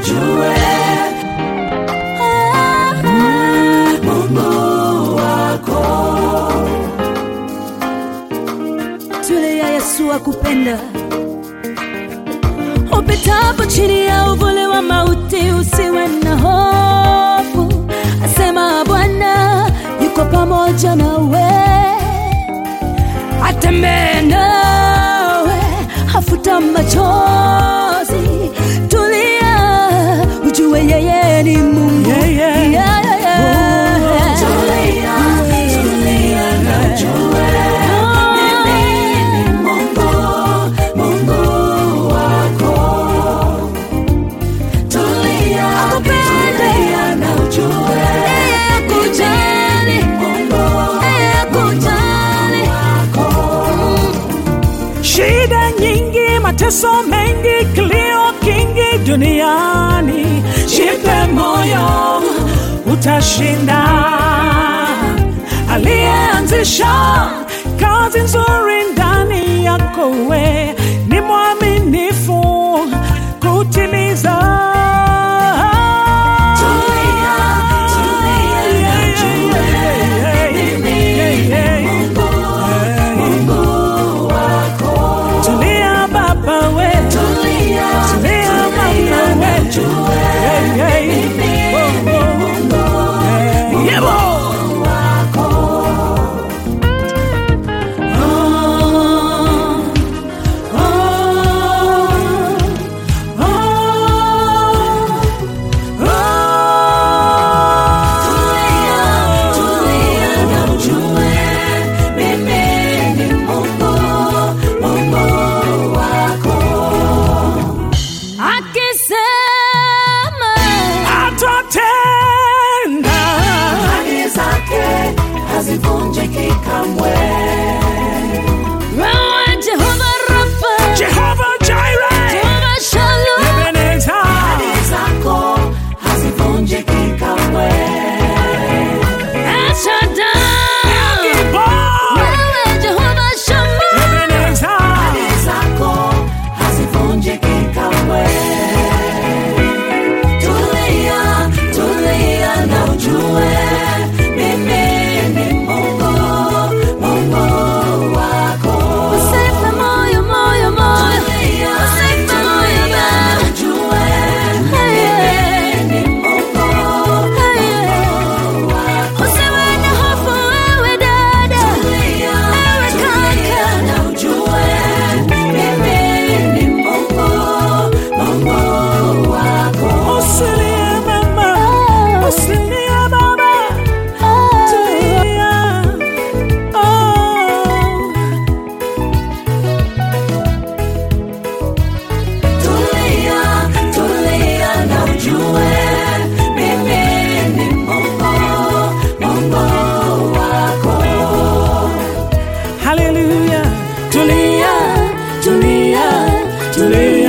ujue Mungu wako. Tulia, Yesu akupenda. Upitapo chini ya uvuli wa mauti, usiwe na hofu, asema Bwana yuko pamoja nawe, atembee nawe, hafuta machozi. Tulia, ujue yeye ni Mungu. Yeah, yeah. Yeah, yeah, yeah. Tulia, tulia na ujue mimi ni Mungu, Mungu wako. Tulia, tulia na ujue Yeye kujali, Mungu yeye kujali. wako. Shida nyingi, mateso mengi, kilio kingi duniani, jipe moyo, utashinda. Aliyeanzisha kazi nzuri ndani yako, we ni mwaminifu kutimiza. Tulia, tulia na ujue mimi ni Mungu, Mungu wako. Tulia baba we, Tulia, tulia mama tulia na we, ujue Hey, hey. mimi Oh, ni oh. Mungu, Yebo. wako. Tulia, tulia na ujue mimi ni Mungu, Mungu wako. Akisema Atatenda. Ahadi zake hazivunjiki kamwe. wewe Jehova Rafa, Jehovah Jireh, Jehova Shalom, Ebenezer, Ahadi zako hazivunjiki kamwe. El Shaddai, Gibon, wewe Jehova Shammah, Ebenezer, Ahadi zako hazivunjiki kamwe. Tulia, tulia na ujue mimi ni Mungu, Mungu wako. usife moyo, moyo, moyo, Tulia, usife moyo tulia na baba. ujue mimi ni Mungu, Mungu wako. Usiwe na hofu wewe dada, Tulia, ewe tulia kaka, na ujue mimi ni Mungu, Mungu wako. usilie mama, usilie baba, tulia. Oh. Tulia, tulia na ujue mimi ni Mungu, Mungu wako. Hallelujah. Tulia, tulia, tulia.